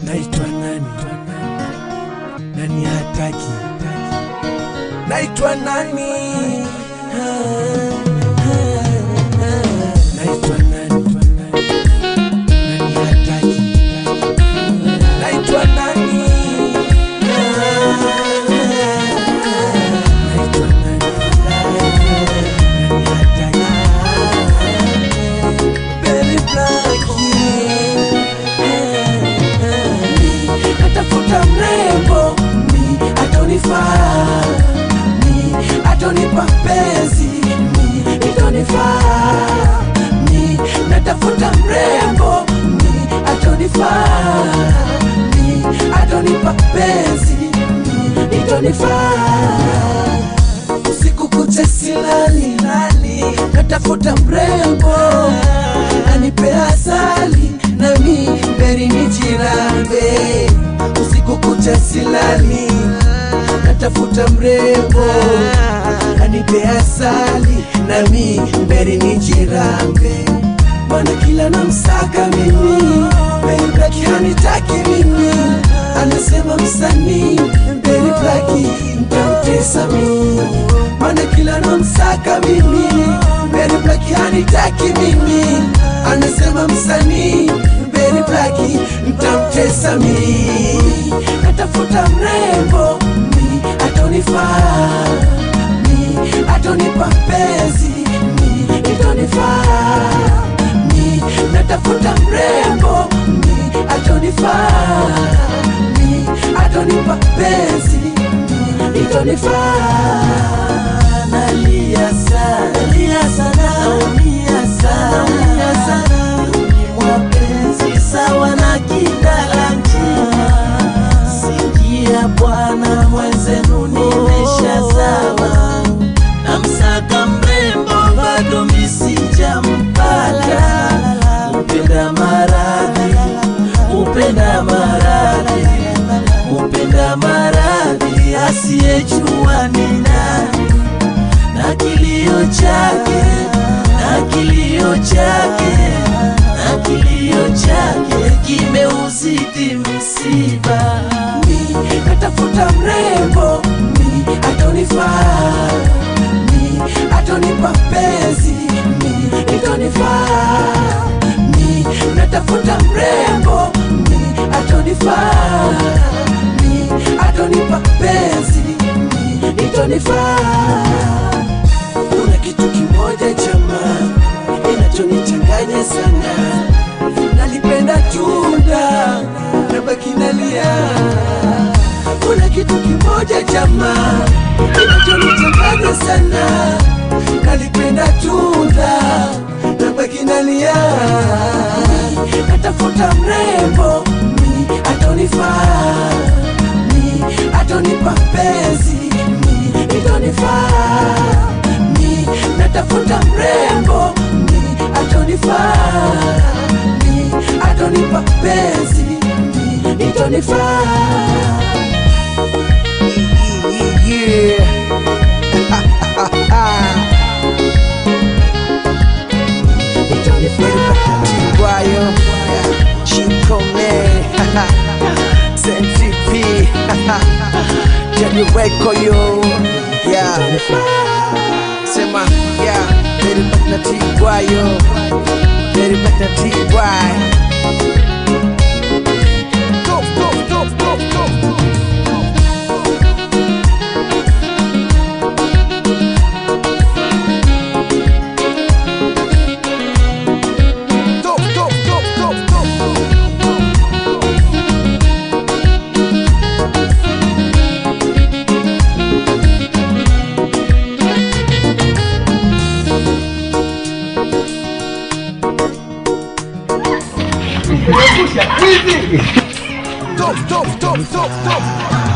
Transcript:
naitwa nani? Nani hataki? Naitwa nani? Naitwa nani? Nani hataki? Naitwa nani? Naitwa nani? Nani hataki? Very lucky. Natafuta mrembo mi atonifaa mi atonipa penzi mi itonifaa mi natafuta mrembo mi atonifaa mi atonipa penzi mi itonifaa usiku kucha silali lali natafuta mrembo anipe asali nami mberi ni jirambe usiku kucha silali natafuta mrembo anipe asali nami mberi ni jirambe mana kila namsaka mimi mberi blaki hanitaki mimi anasema msanii mberi blaki ntamtesa mimi mana kila namsaka mimi mberi blaki hanitaki mimi anasema msanii mberi blaki ntamtesa mimi natafuta mrembo mi atonifaa mi atonipa penzi mi itonifaa mi natafuta mrembo mi atonifaa mi atonipa penzi mi itonifaa nalia sana nalia sana naumia sana naumia sana mwapenzi sawa na kindala njia sikia bwana mwenzenu nimeshazama na msaka mrembo bado misijampata upenda maradhi upenda maradhi upenda maradhi asiyejua ni nani na kilio chake na kilio chake na kilio chake kimeuzidi msiba mi natafuta mrembo mi atonifaa mi atonipa penzi mi itonifaa mi natafuta mrembo mi atonifaa mi atonipa penzi mi itonifaa kuna kitu kimoja chama inachonichanganya sana nalipenda tunda nabaki nalia kuna kitu kimoja chama inachonichanganya sana nalipenda tunda nabaki nalia natafuta mrembo mi atonifaa mi atonipa penzi mi itonifaa mi natafuta mrembo mi atonifaa mi atonipa penzi mi itonifaa Tiwayo, Chico Man, Sentipi, Jenny Weko yo, yeah, sema, yeah, Very back na Tiwayo, Very back na Tiway. Go, go, go, go, go. Go, go, go, go, go. Stop, stop, stop, stop, stop.